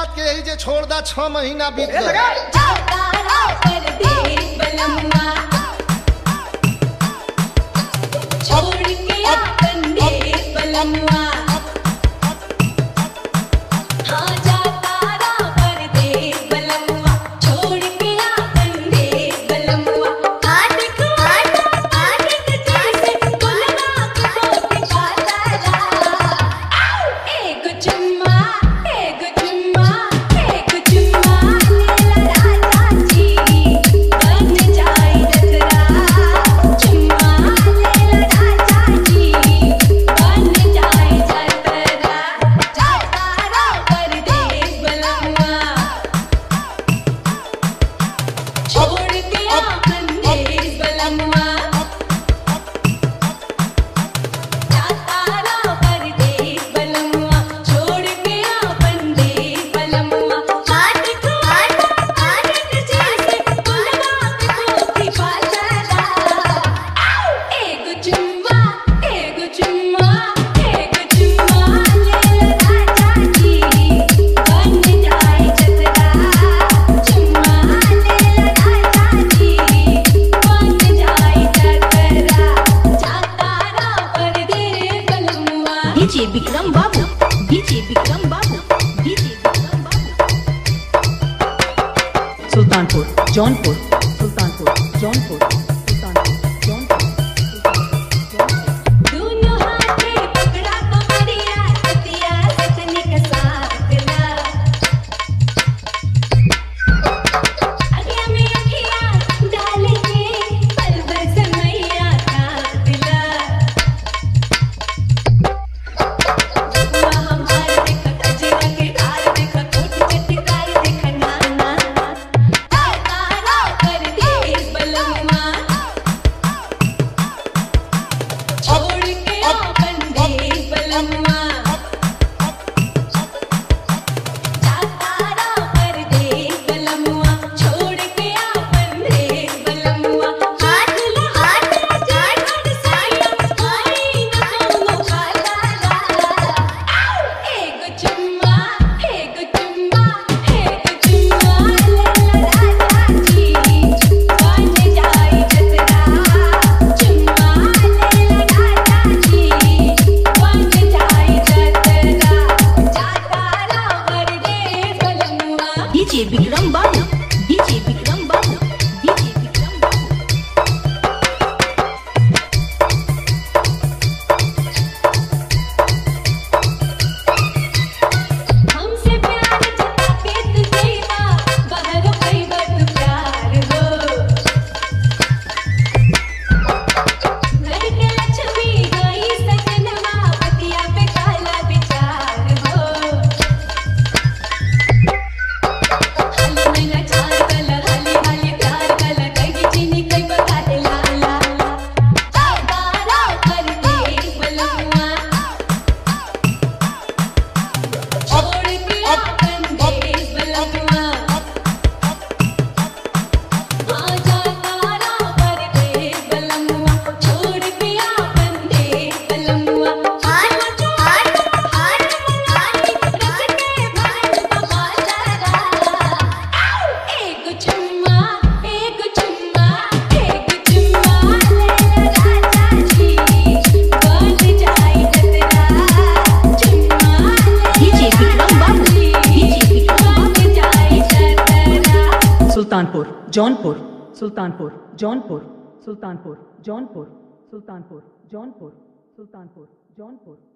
बात के यही जे छोड़ दा छह महीना बीत ए, गए लगा। जातारा परदेस बलमुआ छोड़ के आपन देश बलमुआ हाँ जातारा परदेस बलमुआ छोड़ के आपन देश बलमुआ आट को आट आट के जैसे गुलवा को कोट कातारा एक चुम्मा एक चुम्मा एक चुम्मा लेला राजा जी बन जाए जतरा चुम्मा लेला राजा जी बन जाए जतरा जातारा परदेस बलमुआ छोड़ के आपन देश बलमुआ जातारा परदेस बलमुआ छोड़ के आपन देश बलमुआ आट को आट आट के जैसे गुलवा के कोठी पातरा एक चुम्मा एक चुम्मा एक चुम्मा ले राजा जी बन जाए जतरा चुम्मा ले राजा जी बन जाए जतरा जातारा परदेस बलमुआ डीजे विक्रम बाबू डीजे विक्रम बाबू डीजे विक्रम बाबू सुल्तानपुर जौनपुर सुल्तानपुर जौनपुर सुल्तानपुर जौनपुर दोनों हाथे पकड़ा तो बढ़िया सतिया सजनी का साथला अखियां में अखियां डाल के पल भर समैया काटला हुआ हमार देखा कजरा के हार देखा कोट चटकार देखा नाना तारा परदेस बलमुआ छोड़ के आपन देश बलमुआ जातारा परदेस बलमुआ छोड़ के आपन देश बलमुआ हाथ ला हाथ जाट साया कोई न कोनो खातारा एक चुम्मा एक चुम्मा एक चुम्मा ले राजा जी बन जाए जतरा चुम्मा ले राजा जी बन जाए जतरा जातारा परदेस बलमुआ डीजे विक्रम बाबू डीजे विक्रम बाबू डीजे विक्रम बाबू हमसे प्यार जताते तुझेवा बाहर कई बात प्यार हो घर के लक्ष्मी गई सजनवा पतिया पे काला विचार हो हाली मैना चार कला हाली हाली प्यार कला कई चीनी कई बकाते लाला जातारा परदेस बलमुआ छोड़ के आपन देश बलमुआ आजा तारा परदेस बलमुआ छोड़ के आपन देश बलमुआ हाथ हाथ हाथ हाथ रख के भारत का बाजारा एक चुम्मा एक चुम्मा एक चुम्मा ले राजा जी बन जाए जतरा चुम्मा डीजे विक्रम बाबू डीजे विक्रम बन जाए जतरा सुल्तानपुर जौनपुर सुल्तानपुर जौनपुर सुल्तानपुर जौनपुर सुल्तानपुर जौनपुर सुल्तानपुर जौनपुर